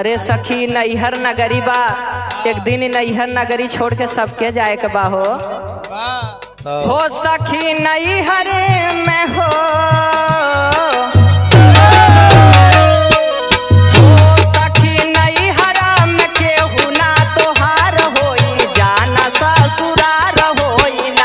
अरे सखी नैहर नगरी बा एक दिन नैहर नगरी छोड़ के सबके जाए के बा हो हो सखी नैहर में हो हो सखी नैहर में केहू ना तोहार होई जाना ससुरार होई ना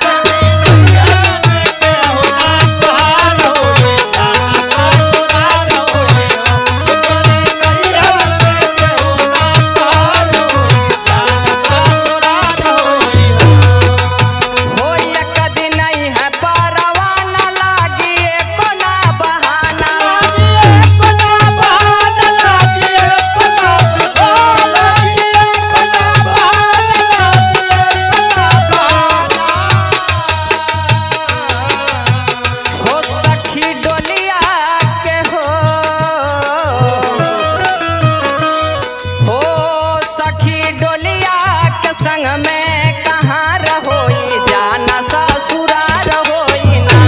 हो एक दिन है परवा न लागी एको ना बहाना हो सखी डोलिया के हो हो सखी डोलिया के संग में कहाँ रहोई जाना ससुरार होई ना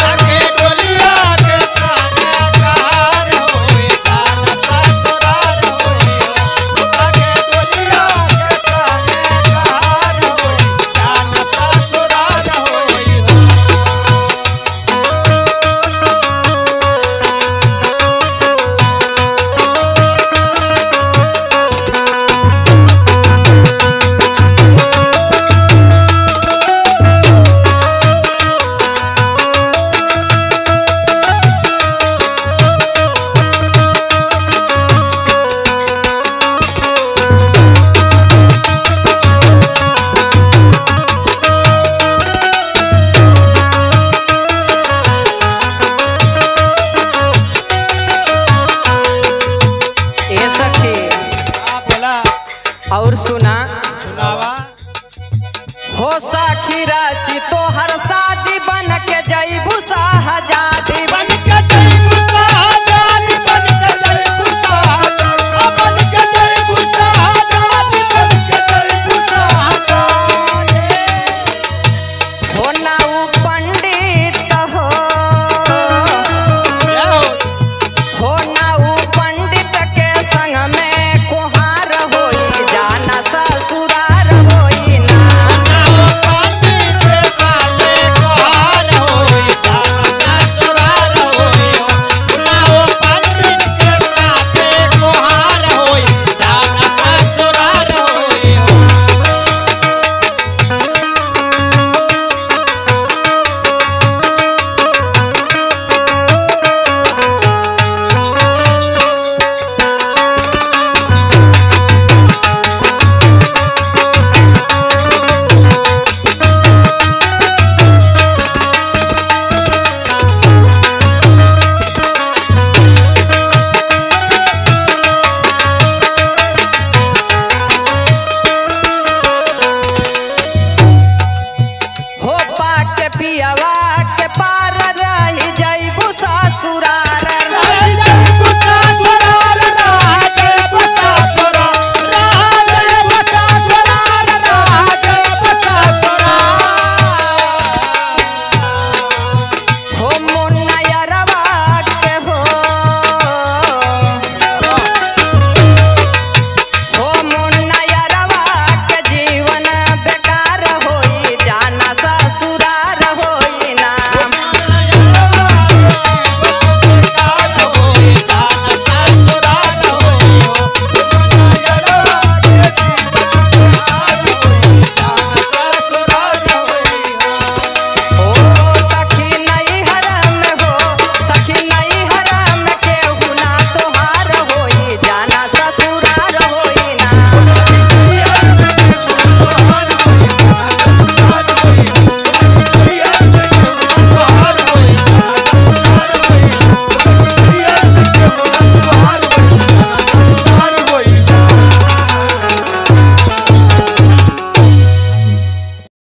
ए सखी और सुना हो सखी राची तोहर शादी बन के जईबू शाहजहां